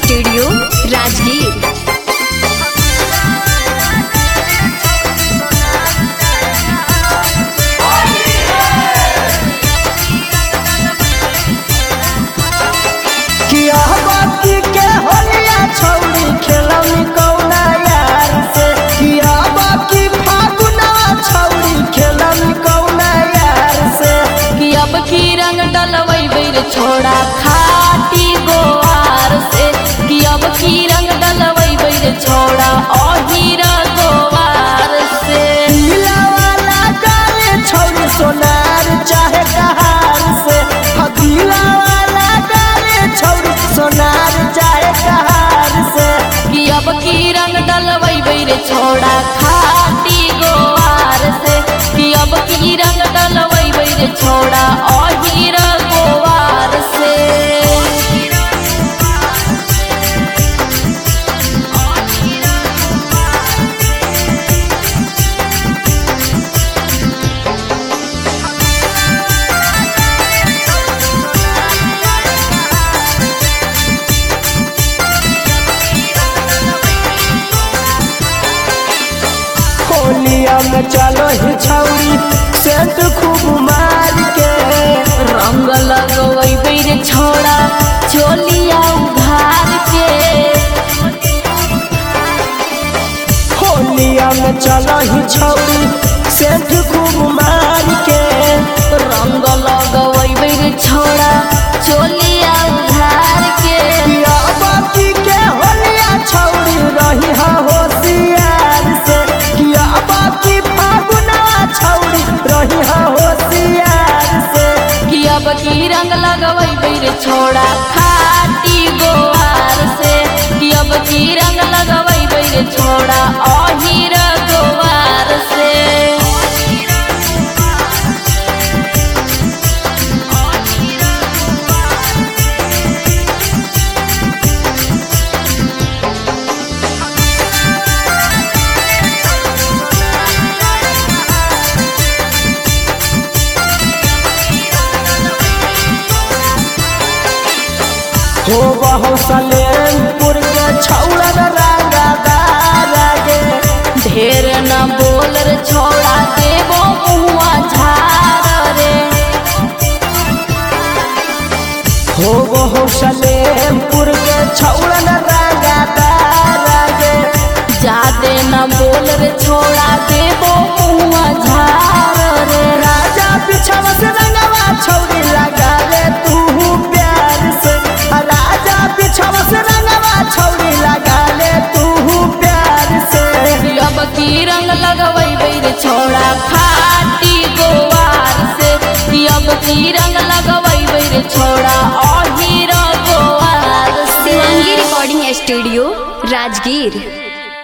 studio Rajgir किया बाकी के होलिया छौरी खेलौनी कौना यार से किया बाकी फागुना छौरी खेलौनी कौना यार से कि अब की रंग डलवई बेर छोड़ा खाटी गोवार से कि अब की रंग डलवई बेर छोड़ा अहीरा गोवार से पीला वाला गाले छौरी सोनार चाहे कहार से हाँ, पीला वाला गाले छौरी सोनार चाहे कहार से कि अब की रंग डलवई बेर छोड़ा खाटी गोवार से कि अब की रंग डलवई बेर छोड़ा अहीरा गोवार से होलिया में चलो ही छौरी सेंट खूब मार के रंग लगवई बेर छोड़ा चोलिया उघार के होलिया में चलो ही छौरी सेंट खूब मार के रंग लगवई बेर छोड़ा चोलिया उघार के पिया बाकी के होलिया छौरी रही हा होशियार से किया बाकी फागुना छौरी रही हा होशियार से कि अब की रंग लगवई बेर छोड़ा खाटी गोवार से कि अब की रंग लगवई बेर छोड़ा अहीर गोवार से हो बहु सलेमपुर के छौड़ा रंगदार गे ढेर न बोल रे छोड़ा देवो मुआ झार रे हो बहु सलेमपुर के छौड़ा रंगदार गे जादे न बोल रे छोड़ा देवो मुआ झार रे राजा पिछवा से रंगवा छौड़ी लगा ले तू प्यार से राजा पिछवा से रंगवा छौड़ी लगा ले तू प्यार से अब की रंग लगवई बेर छोड़ा खाटी गोवार से अब की रंग लगवई बेर छोड़ा अहीर गोवार से शिवांगी रिकॉर्डिंग स्टूडियो राजगीर